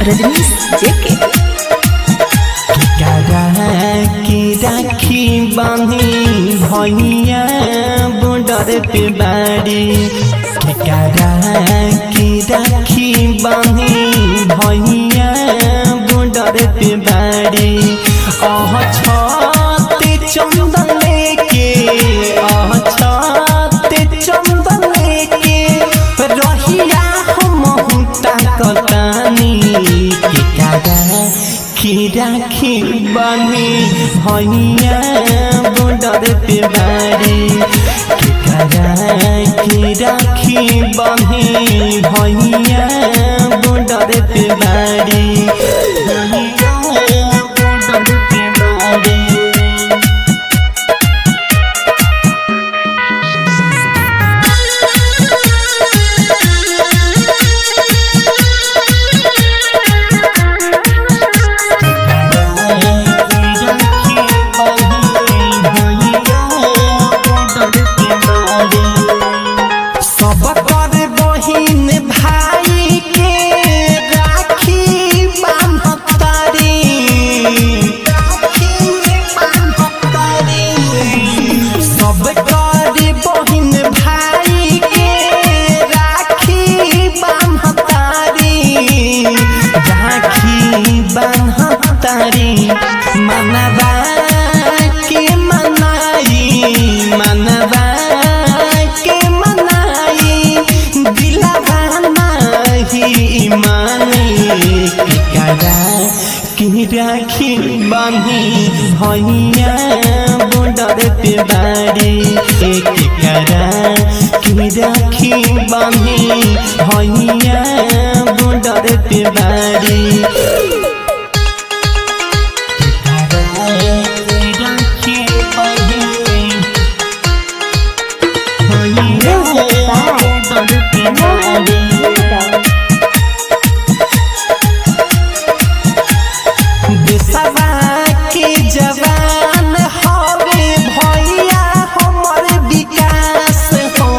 रजनीश जेके करा के राखी बांधी भैया बॉर्डर पे बाड़ी करा के राखी बांधी भैया बॉर्डर पे बाड़ी अह छते चंदन लेके अह छते चंदन लेके रहिया हम ताकतानी के करा की राखी बानी भैया बॉर्डर पे बारी के करा की राखी बानी भैया बॉर्डर पे बारी भैया बॉर्डर पे बारी सब कर बहिन भाई के राखी बान्हतारी सब कर बहिन भाई के राखी बान्हतारी राखी बान्हतारी मनवा के मनाई मनवा के मनाई दिलवा नाही मानी करा की राखी बांधी भैया बॉर्डर पे बाड़ी एक करा की राखी बांधी भैया बॉर्डर पे बाड़ी देशवा के जवान हवे भैया हमर विकास हो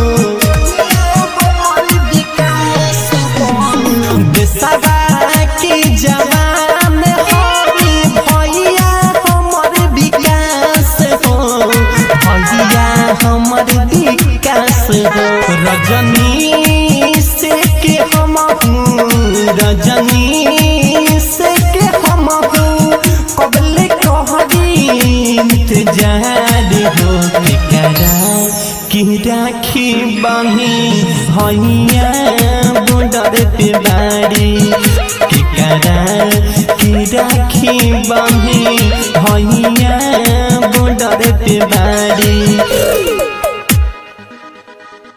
देशवा के जवान हवे भैया हमर विकास हो भैया हमर विकास हो रजनी से के हम रजनी से के हम कबले कहरी इंतजार हो करा की राखी बानी भैया बॉर्डर पे बाड़ी के करा की राखी बानी